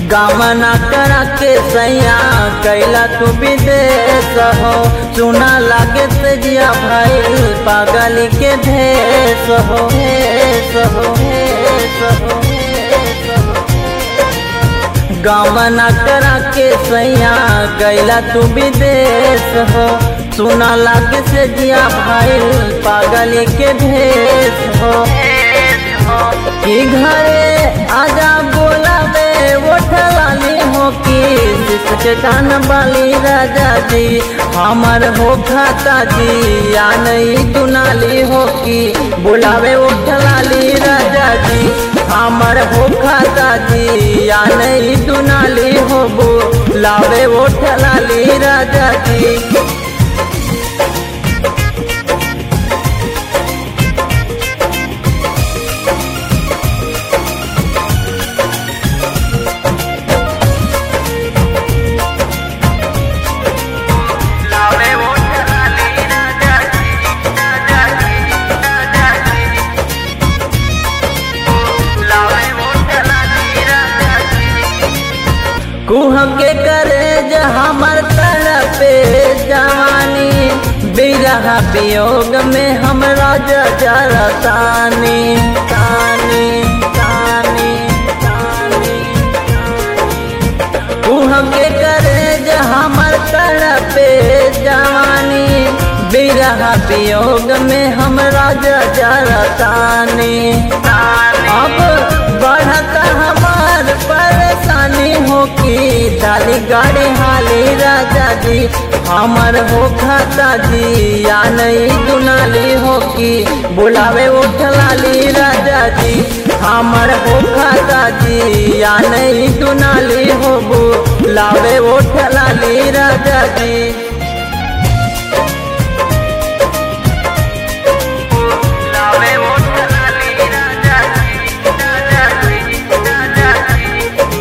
गामना करा के सैया कैला तू विदेश हो सुना लागे तेजिया भाई पागल के भेष हो भेष हो भेष हो भेष हो गामना करा के सैया गैला तू विदेश हो सुना लागे से जिया भाई पागल के भेष हो कि घरे आजा बोलावे उठलाली हो कि जिसके कान बाली राजा जी हमर हो खाता जी या नहीं दुनाली हो कि बुलावे उठलाली राजा जी हमर हो खाता जी या नहीं दुनाली हो बुलावे उठलाली राजा जी लावे उठलाली राजा जी राजा जी राजा जी लावे उठलाली राजा जी कुह के करे ज हमर पे जवानी बिरह वियोग में हमरा जरा तानी तानी तानी तानी कुह के करे ज हमर पे जवानी बिरह वियोग में हमरा जरा तानी अब बढ़ता हमार परेशानी हो कि डाली गाड़ी हाली राजा जी हमर हो खाता जी या नहीं दुनाली हो कि बुलावे उठलाली राजा जी हमर हो खाता जी या नहीं दुनाली हो बुलावे उठलाली राजा जी लावे उठलाली राजा जी राजा जी राजा जी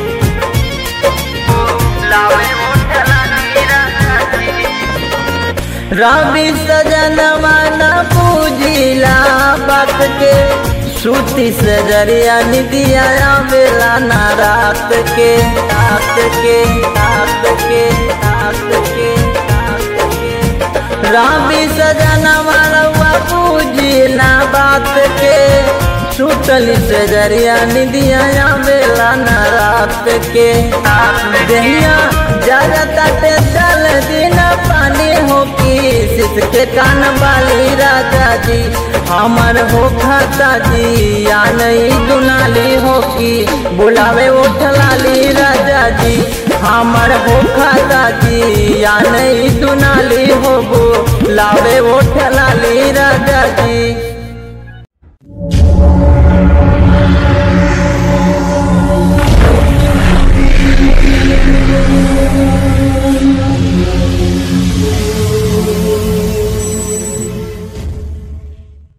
लावे उठलाली राजा जी रवि सजन माना पूजिला बात के सूती से जरिया निदिया बेला ना रात के रात के रात के रात के रात के रवि सजन मानवा पूजिला बात के छूटल से जरिया निदिया बेला ना रात के दहिया ज्यादा तटे चल दिन पानी हो कि सिसके कान वाली राजा जी हमर हो खाता जी या नहीं दुनाली हो कि बुलावे उठलाली राजा जी हमर हो खाता जी या नहीं दुनाली हो बुलावे उठलाली राजा जी